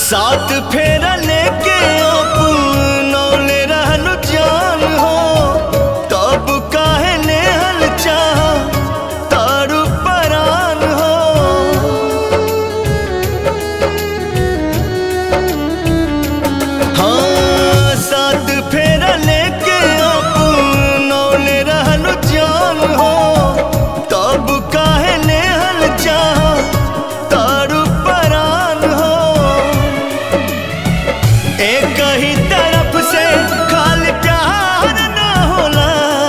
साथ फेरा लेके अपनौले रहनु जान हो तब काहे नेहल चाह तारू परान हो हाँ साथ फेरा लेके अपनौले रहनु जान हो तब काहे नेहल चाह तारू परान हो एक ही तरफ से खाली प्यार ना होला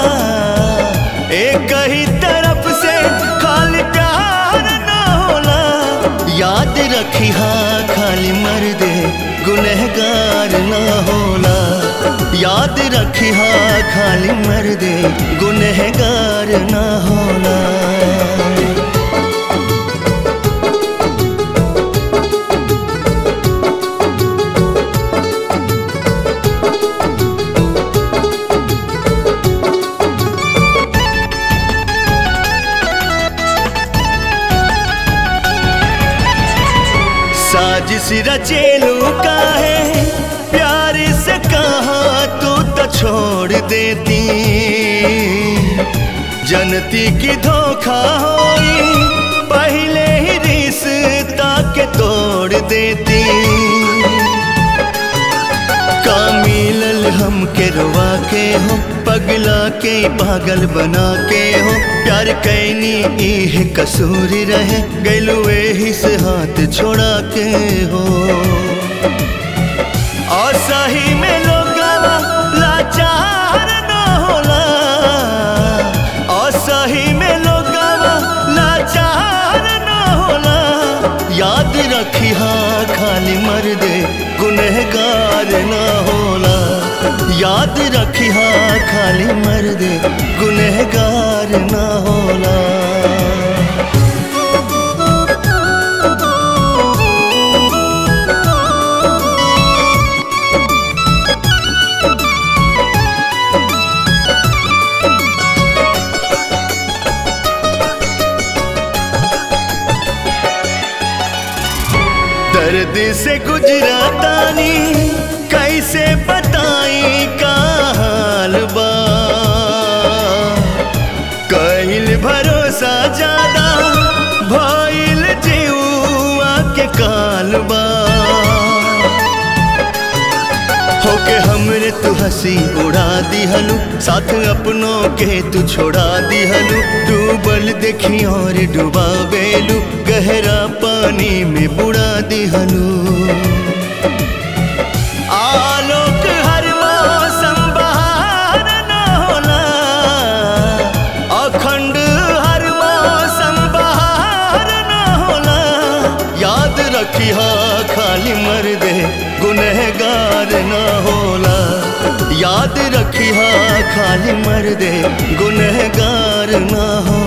एक ही तरफ से खाली प्यार ना होला याद रखी हाँ खाली मर्दे गुनहगार ना होला याद रखी हाँ खाली मर्दे गुनहगार ना होला साजिश रचेलू का है प्यार से कहा तू तो छोड़ देती जनती की धोखा होई पहले ही रिश्ता के तोड़ देती का मिलल हम के रुआ के हो पगला के पागल बना के हो प्यार कैनी इह कसूर रहे गैलू एही से हाथ छोड़ा के हो और सही में लोग लाचार न होला और सही में लोग लाचार न होला याद रखी हाँ खाली मर्दे गुनहगार न होला याद रखी हाँ खाली मर्दे गुनहगार न होला दर्द से गुजरातानी कैसे बताई का हाल बा कहिल भरोसा ज्यादा भइल जीवा के काल बा होके हमरे तू हंसी उड़ा दिहलू साथ अपनों के तू छोड़ा दिहलू डूबल देखी और डुबा बेलू गहरा पानी में बुड़ा दिहलू आलोक हर मौसम बहार न होला अखंड हर मौसम बहार न होला याद रखी हाँ खाली मर्दे गुनहगार न होला याद रखी हाँ खाली मर्दे गुनहगार न होला